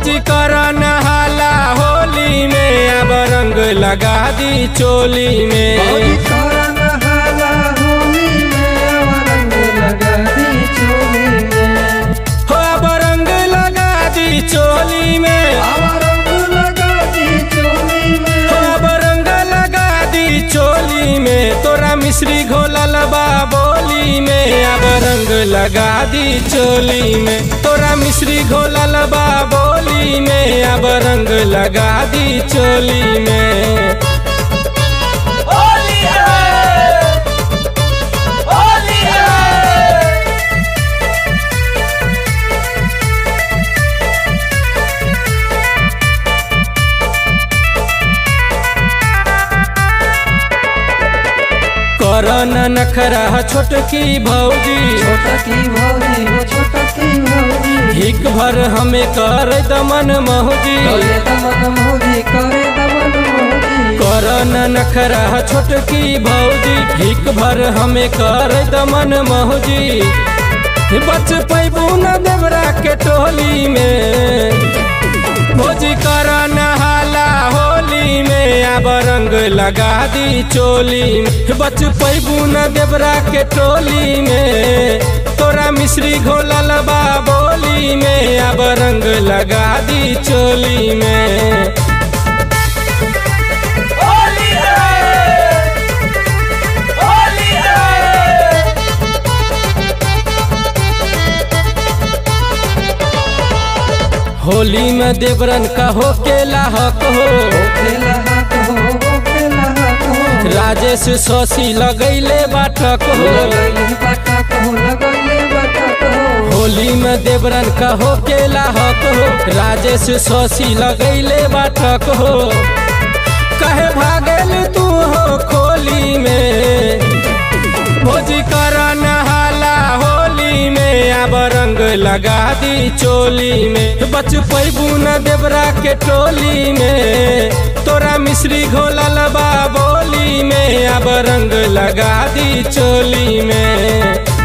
भोजी कर नहाला होली में अब रंग लगा दी चोली में भौजी करन हाला होली में अब रंग लगा दी चोली में हो अब रंग लगा दी चोली में अब रंग लगा दी चोली में हो अब रंग लगा दी चोली में तोरा मिश्री घोलल बा बोली में अब रंग लगा दी चोली में तोरा मिश्री घोलल बा बोली में अब रंग लगा दी चोली में होली है होली है करन नखरा छोटकी भौजी छोटा की भौजी हो छोटा की भौजी हिक भर हमें कर दमन मौजी करे दमन भौजी करे दमन भौजी करन नखरा छोटकी भौजी हिक भर हमें कर दमन मौजी बच पैबू न देवरा के टोली में भोजी कर नहाला होली में अब रंग लगा दी चोली में बच पैबू न देवरा के टोली में तोरा मिश्री घोलल बा बोली में अब रंग लगा दी चोली में होली है होली है होली में देवरन का हो के लाहक हो खेला हाथ हो खेला हाथ हो राजेश शशि लगैले बाटक हो लगैले बटक हो लगैले बटक हो होली में देवरन का हो के लाहक हो राजेश शशि लगैले बाटक हो कहे भागल तू हो खोली में भोजी कर नहाला होली में अब रंग लगा दी चोली में बच पैबू न देवरा के टोली में तोरा मिश्री घोलल बा बोली में अब रंग लगा दी चोली में